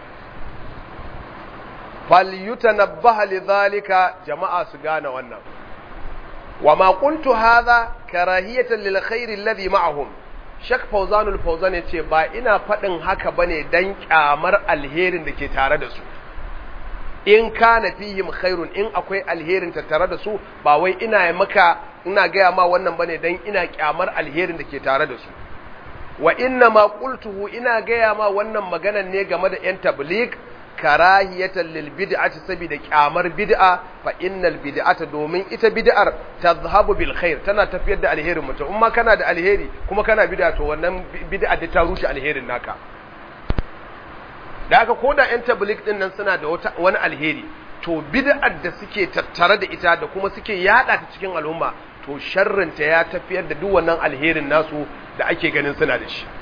falyutanabbaha lidhalika jama'a su gane wannan wama qultu hadha karahiyatan lil khairi alladhi ma'ahum shak fawzanul fawzan yace ba ina fadin haka bane dan kyamar alherin da ke tare da su in kana fihim khairun in akwai alherin tattare da su ba wai ina maka ina gaya ma wannan bane dan ina kyamar alherin da ke tare da su wa inna ma qultuhu ina gaya ma wannan maganan ne game da yan tabligh karahiyatan lil bid'ati saboda kyamar bid'a fa innal bid'ata domin ita bid'ar tadhhabu bil khair tana tafiyar da alherin mutum in ma kana da alheri kuma kana bid'a to wannan bid'a da ta rushe alherin naka da haka ko da ‘yan tablik ɗin nan suna da wani alheri to bid'ar da suke tattare da ita da kuma suke yada ta cikin al'umma to sharrinta ya tafiyar da duk wannan alherin nasu da ake ganin suna da shi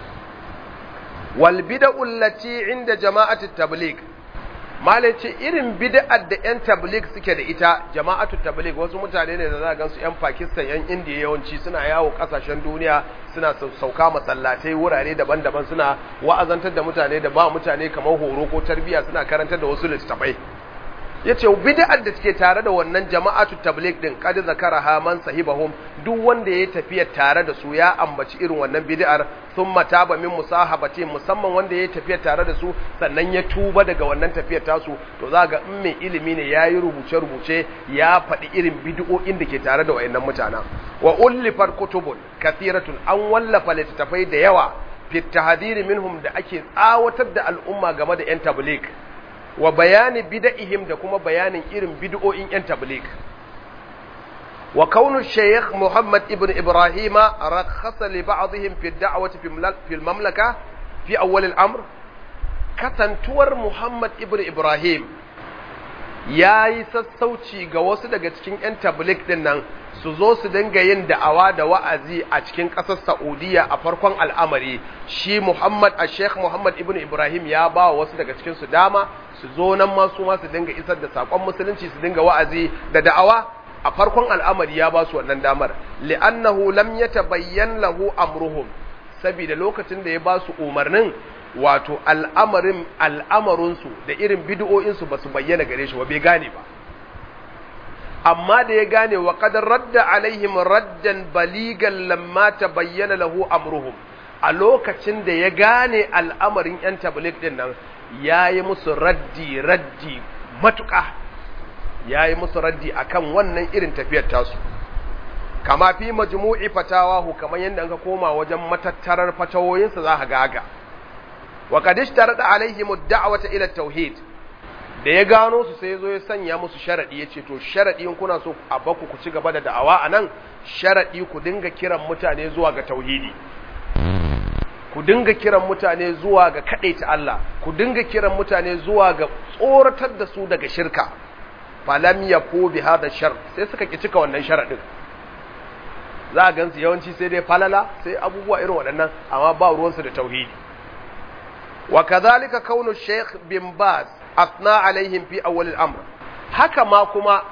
wal bid'u allati inda jama'atu tabligh malai ce irin bid'ar da ‘yan tabligh suke da ita jama'atu tabligh wasu mutane ne da za a gansu ‘yan Pakistan ‘yan Indiya yawanci suna yawo kasashen duniya suna sauka masallatai wurare daban-daban suna wa'azantar da mutane da ba mutane kamar horo ko tarbiyya suna karantar da wasu littattafai yace bid'ar da take tare da wannan jama'atu tabligh din kad zakaraha man sahibahum duk wanda ya tafiya tare da su ya ambaci irin wannan bid'ar thumma taba min musahabati musamman wanda ya tafiya tare da su sannan ya tuba daga wannan tafiyar tasu to za ga in mai ilimi ne yayi rubuce rubuce ya faɗi irin bid'o'in da ke tare da wayannan mutanen wa ullifat kutubun kathiratun an wallafa littattafai da yawa fi tahdhir minhum da ake tsawatar da al'umma game da yan tabligh wa bayani bida'ihim da kuma bayanin irin bid'o'in yan tabligh wa kaunu shaykh Muhammad ibn Ibrahim rakhasa li ba'dihim fi da'wati fi al-mamlaka fi awwal al-amr katantuwar Muhammad ibn Ibrahim yayi sassauci ga wasu daga cikin yan tabligh din nan su zo su dinga yin da'awa da wa'azi a cikin ƙasar Saudiya a farkon al'amari shi Muhammad a Sheikh Muhammad ibn Ibrahim ya ba wa wasu daga cikin su dama su zo nan ma su ma su dinga isar da sakon musulunci su dinga wa'azi da da'awa a farkon al'amari ya ba su wannan damar li'annahu lam yatabayyan lahu amruhum saboda lokacin da ya ba su umarnin wato al'amarin al'amarinsu da irin bid'o'insu ba su bayyana gare shi ba bai gane ba amma da ya gane wa qadar radda alaihim raddan baligan lamma tabayyana lahu amruhum a lokacin da ya gane al'amarin yan tabligh din nan yayi musu raddi raddi matuƙa yayi musu raddi akan wannan irin tafiyar tasu kama fi majmu'i fatawahu kamar yadda ka koma wajen matattarar fatawoyinsa za ka gaga wa qad ishtarada alaihim ad-da'wata ila tauhid da ya gano su sai zo ya sanya musu sharadi yace to sharadi in kuna so a baku ku ci gaba da da'awa anan sharadi ku dinga kiran mutane zuwa ga tauhidi ku dinga kiran mutane zuwa ga kadaita Allah ku dinga kiran mutane zuwa ga tsoratar da su daga shirka falam yafu bi hada shar sai suka ki cika wannan sharadin za a gansu yawanci sai dai falala sai abubuwa irin waɗannan amma ba ruwansu da tauhidi wa kadhalika kaunu shaykh bin baz asna alaihim fi awwal al-amr haka ma kuma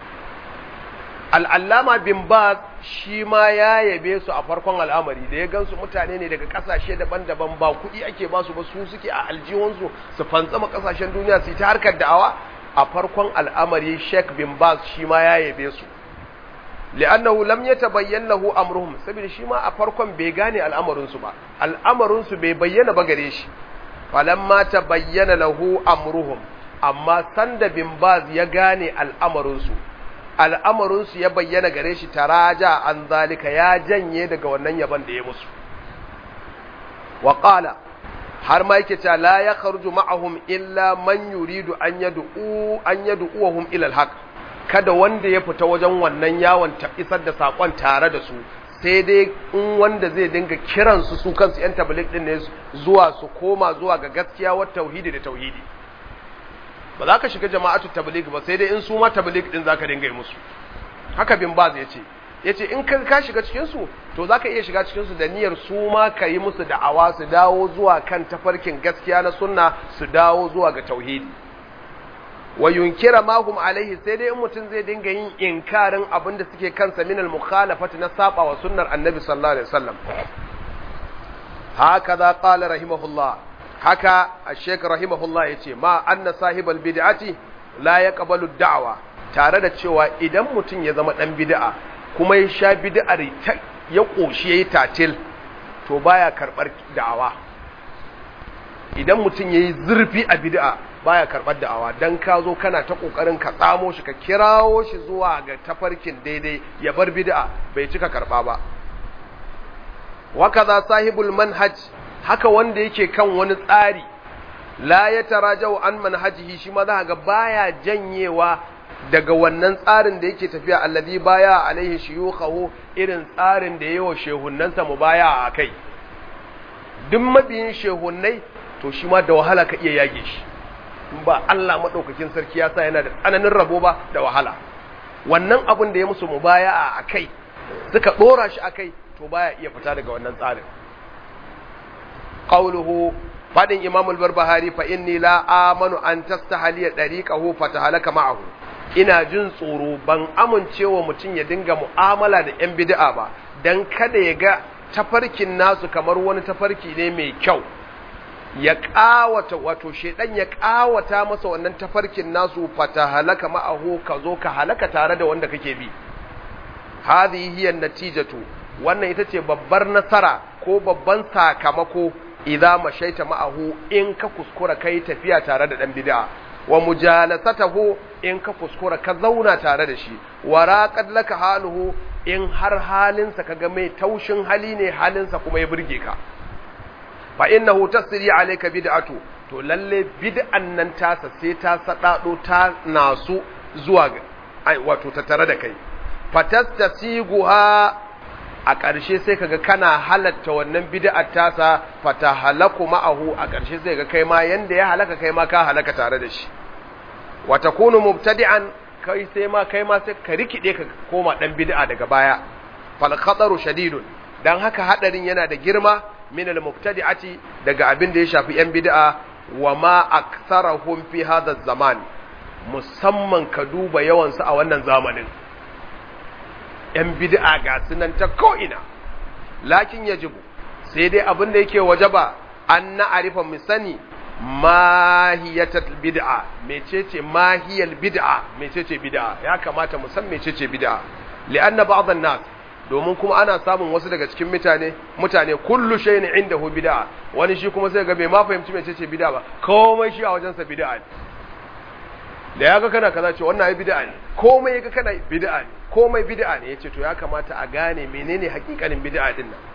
al'allama bin baz shi ma ya yabe su a farkon al'amari da ya gansu mutane ne daga kasashe daban-daban ba kuɗi ake ba su ba su suke a aljihunsu su fantsama kasashen duniya su yi ta harkar da'awa a farkon al'amari sheikh bin baz shi ma ya yabe su li'annahu lam yatabayyan lahu amruhum saboda shi ma a farkon bai gane al'amarin su ba al'amarin su bai bayyana ba gare shi falamma tabayyana lahu amruhum amma sanda bin baz ya gane al'amarin su al'amarin su ya bayyana gare shi taraja an zalika ya janye daga wannan yaban da ya musu wa qala har ma yake cewa la ya kharuju ma'ahum illa man yuridu an yad'u an yad'uhum ila al-haq kada wanda ya fita wajen wannan yawon ta isar da sakon tare da su sai dai in wanda zai dinga kiran su su kansu yan tabligh din ne zuwa su koma zuwa ga gaskiya wa tauhidi da tauhidi ba za ka shiga jama'atu tabligh ba sai dai in su ma tabligh din zaka dinga yi musu haka bin baz yace yace in ka ka shiga cikin su to zaka iya shiga cikin su da niyyar su ma ka yi musu da'awa su dawo zuwa kan tafarkin gaskiya na sunna su dawo zuwa ga tauhidi wa yunkira ma hum alaihi sai dai in mutum zai dinga yin inkarin abin da suke kansa min al mukhalafati na saba wa sunnar annabi sallallahu alaihi wasallam hakaza qala rahimahullah haka ash-shaykh rahimahullah yace ma anna sahibal bid'ati la yaqbalu da'wa tare da cewa idan mutum ya zama dan bid'a kuma ya sha bid'ar ya koshi yayi tatil to baya karbar da'awa idan mutum yayi zurfi a bid'a baya karbar da'awa dan ka zo kana ta kokarin ka tsamo shi ka kirawo shi zuwa ga tafarkin daidai ya bar bid'a bai cika karba ba wakaza sahibul manhaj haka wanda yake kan wani tsari la ya tarajau an manhajihi shi ma za ga baya janyewa daga wannan tsarin da yake tafiya alladhi baya alaihi shuyukhahu irin tsarin da yawa shehunnansa mu baya a kai duk mabiyin shehunnai to shi ma da wahala ka iya yage shi in ba Allah madaukakin sarki ya sa yana da tsananin rabo ba da wahala wannan abin da ya musu mubaya a kai suka dora shi a kai to baya iya fita daga wannan tsarin qawluhu fadin imam al-barbahari fa inni la amanu an tastahliya dariqahu fatahalaka ma'ahu ina jin tsoro ban amincewa mutum ya dinga mu'amala da yan bid'a ba dan kada ya ga tafarkin nasu kamar wani tafarki ne mai kyau ya kawata wato shedan ya kawata masa wannan tafarkin nasu fatahalaka ma'ahu ka zo ka halaka tare da wanda kake bi hadhihi hiya natijatu wannan ita ce babbar nasara ko babban sakamako idza mashaita ma'ahu in ka kuskura kai tafiya tare da dan bid'a wa mujalasatahu in ka kuskura ka zauna tare da shi wa raqad laka haluhu in har halinsa kaga mai taushin hali ne halinsa kuma ya burge ka fa innahu tasri alayka bid'atu to lalle bid'an nan tasa sai ta sadado ta nasu zuwa ai wato ta tare da kai fatastasiguha a ƙarshe sai kaga kana halatta wannan bid'ar tasa fatahalaku ma'ahu a ƙarshe sai ga kai ma yanda ya halaka kai ma ka halaka tare da shi wa takunu mubtadi'an kai sai ma kai ma sai ka rikide ka koma dan bid'a daga baya fal khataru shadidun dan haka hadarin yana da girma min al mubtadi'ati daga abin da ya shafi yan bid'a wa ma aktsarahum fi hadha zaman musamman ka duba yawan su a wannan zamanin ‘yan bid'a ga sunan ta ko'ina, lakin ya jibu, sai dai abin da yake waje ba an na'arifa mu sani mahiyatar bid'a, mecece mahiyar bid'a, mecece bid'a, ya kamata mu san mecece bid'a. Li'anna ba'adhan nas domin kuma ana samun wasu daga cikin mutane mutane kullu shay'in indahu bid'a wani shi kuma sai ga bai ma fahimci mecece bid'a ba komai shi a wajensa bid'a ne da ya ga kana kaza ce wannan ai bid'a ne komai ya ga kana bid'a ne komai bid'a ne yace to ya kamata a gane menene hakikanin bid'a din nan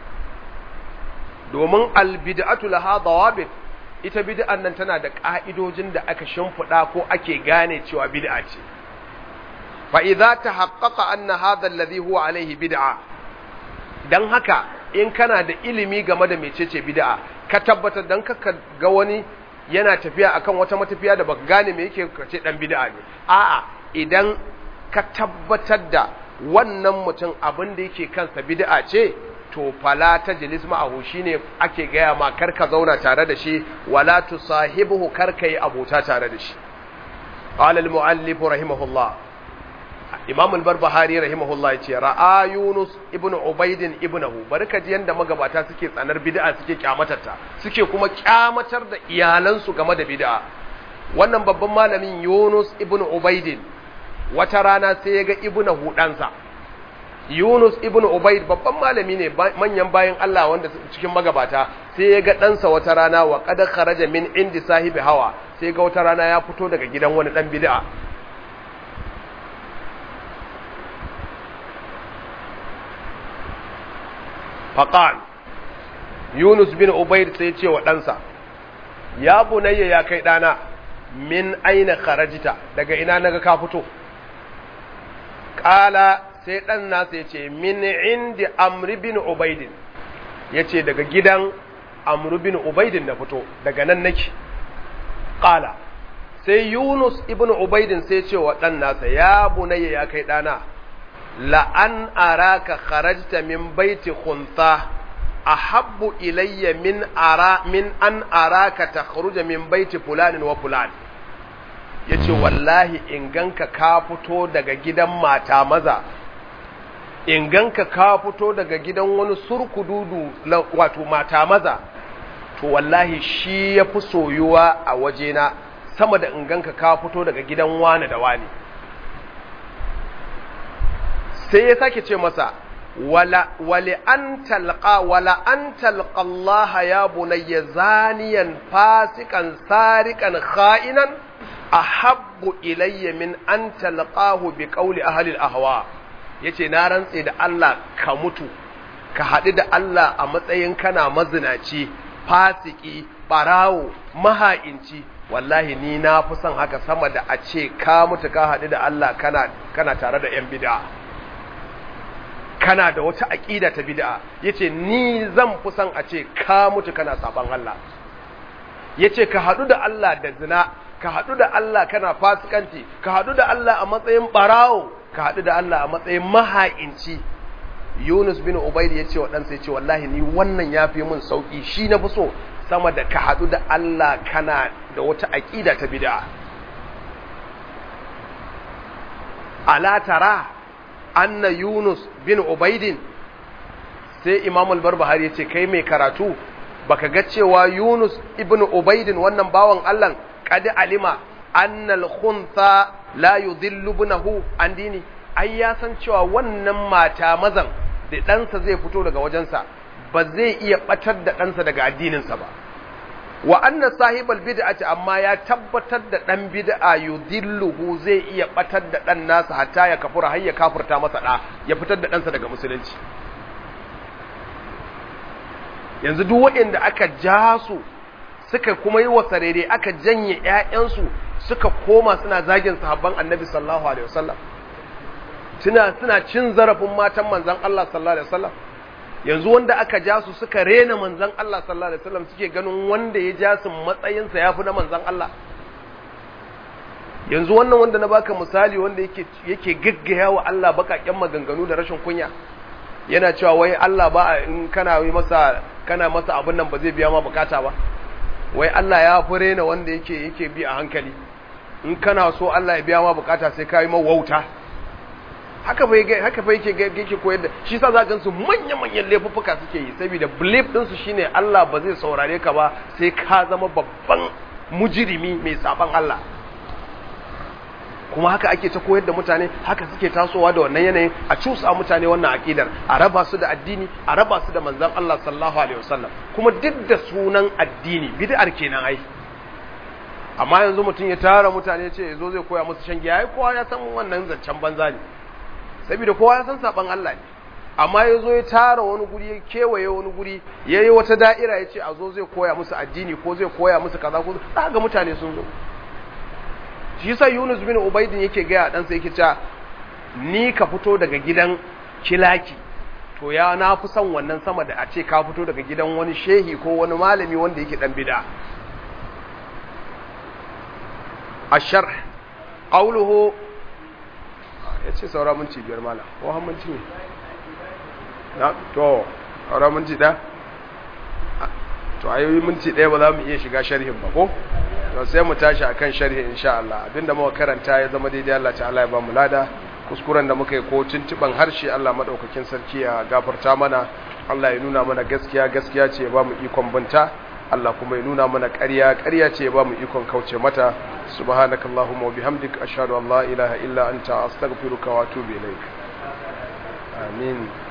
domin al bid'atu laha dawabit ita bid'an nan tana da ka'idojin da aka shimfida ko ake gane cewa bid'a ce fa idza tahaqqaqa anna hadha alladhi huwa alayhi bid'a dan haka in kana da ilimi game da mecece bid'a ka tabbatar dan ka ga wani yana tafiya akan wata matafiya da baka gane me yake kace dan bid'a ne a'a idan ka tabbatar da wannan mutum abin da yake kansa bid'a ce to fala tajlis ma'ahu shine ake gaya ma kar ka zauna tare da shi wala tusahibuhu kar kai abota tare da shi qala al-muallif rahimahullah imam al-barbahari rahimahullah yace ra'a yunus ibnu ubayd ibnahu barka ji yanda magabata suke tsanar bid'a suke kyamatarta suke kuma kyamatar da iyalansu game da bid'a wannan babban malamin yunus ibnu ubayd wata rana sai ya ga ibnahu ɗansa yunus ibnu ubayd babban malami ne manyan bayan Allah wanda cikin magabata sai ya ga ɗansa wata rana wa qad kharaja min indi sahibi hawa sai ga wata rana ya fito daga gidan wani dan bid'a faqal yunus bin ubayd sai ya ce wa ɗansa ya bunayya ya kai dana min aina kharajita daga ina naga ka fito qala sai dan nasa yace min indi amr bin ubaid yace daga gidan amr bin ubaid na fito daga nan nake qala sai yunus ibn ubaid sai ce wa dan nasa ya bunayya ya kai dana la an araka kharajta min baiti khuntha ahabbu ilayya min ara min an araka takhruja min baiti fulanin wa fulan yace wallahi in ganka ka fito daga gidan mata maza in ganka ka fito daga gidan wani surkududu wato mata maza to wallahi shi yafi soyuwa a wajena sama da in ganka ka fito daga gidan wani da wani sai ya sake ce masa wala wali an talqa wala an talqa Allah ya bunayya zaniyan fasikan sarikan kha'inan ahabbu ilayya min an talqahu bi qawli ahli al-ahwa yace na rantse da Allah ka mutu ka haɗu da Allah a matsayin kana mazinaci fasiki barawo maha'inci wallahi ni na fi son haka sama da a ce ka mutu ka haɗu da Allah kana kana tare da yan bid'a kana da wata aƙida ta bid'a yace ni zan fi son a ce ka mutu kana saban Allah yace ka haɗu da Allah da zina ka haɗu da Allah kana fasikanci ka haɗu da Allah a matsayin barawo ka haɗu da Allah a matsayin maha'inci Yunus bin Ubayd yace wa ɗansa yace wallahi ni wannan yafi min sauki shi na fi so sama da ka haɗu da Allah kana da wata aƙida ta bid'a ala tara anna Yunus bin Ubaidin sai Imam al-Barbahari ya ce kai mai karatu baka ga cewa Yunus ibn Ubaidin wannan bawan Allah qad alima anna al-khuntha la yudhillu ibnahu an dini ai ya san cewa wannan mata mazan da ɗansa zai fito daga wajensa ba zai iya batar da ɗansa daga addininsa ba wa anna sahibal bid'ati amma ya tabbatar da dan bid'a yudilluhu zai iya batar da dan nasa hatta ya kafura har ya kafurta masa da ya fitar da ɗansa daga musulunci yanzu duk waɗanda aka ja su suka kuma yi wa sarere aka janye ƴaƴansu suka koma suna zagin sahabban annabi sallallahu alaihi wasallam suna suna cin zarafin matan manzon Allah sallallahu alaihi wasallam yanzu wanda aka ja su suka rena manzan Allah sallallahu alaihi wasallam suke ganin wanda ya ja su matsayinsa ya fi na manzan Allah yanzu wannan wanda na baka misali wanda yake yake gaggaya wa Allah bakakken maganganu da rashin kunya yana cewa wai Allah ba in kana yi masa kana masa abin nan ba zai biya ma bukata ba wai Allah ya fi rena wanda yake yake bi a hankali in kana so Allah ya biya ma bukata sai ka yi wauta haka bai haka bai yake yake koyar da shi yasa za gansu manyan manyan laifuffuka suke yi saboda belief din su shine Allah ba zai saurare ka ba sai ka zama babban mujirimi mai saban Allah kuma haka ake ta koyar da mutane haka suke tasowa da wannan yanayin a cusa mutane wannan aqidar a raba su da addini a raba su da manzon Allah sallallahu alaihi wasallam kuma duk da sunan addini bid'ar kenan ai amma yanzu mutum ya tara mutane ce yazo zai koya musu shan giya ai kowa ya san wannan zancen banza ne saboda kowa ya san saban Allah ne amma ya zo ya tara wani guri ya kewaye wani guri ya yi wata da'ira ya ce a zo zai koya musu addini ko zai koya musu kaza ko za ga mutane sun zo shi yasa Yunus bin Ubaidin yake gaya ɗansa yake cewa ni ka fito daga gidan kilaki to ya na fi son wannan sama da a ce ka fito daga gidan wani shehi ko wani malami wanda yake dan bid'a الشرح قوله ya ce saura minti biyar mala ko hammanci ne na to saura minti ɗaya to a yi minti ɗaya ba za mu iya shiga sharhin ba ko to sai mu tashi a kan sharhin insha Allah abinda muka karanta ya zama daidai Allah ta'ala ya ba mu lada kuskuren da muka yi ko tuntuban harshe Allah madaukakin sarki ya gafarta mana Allah ya nuna mana gaskiya gaskiya ce ya ba mu ikon binta Allah kuma ya nuna mana ƙarya ƙarya ce ya ba mu ikon kauce mata subhanakallahumma wa bihamdik ashhadu an la ilaha illa anta astaghfiruka wa atubu ilaik amin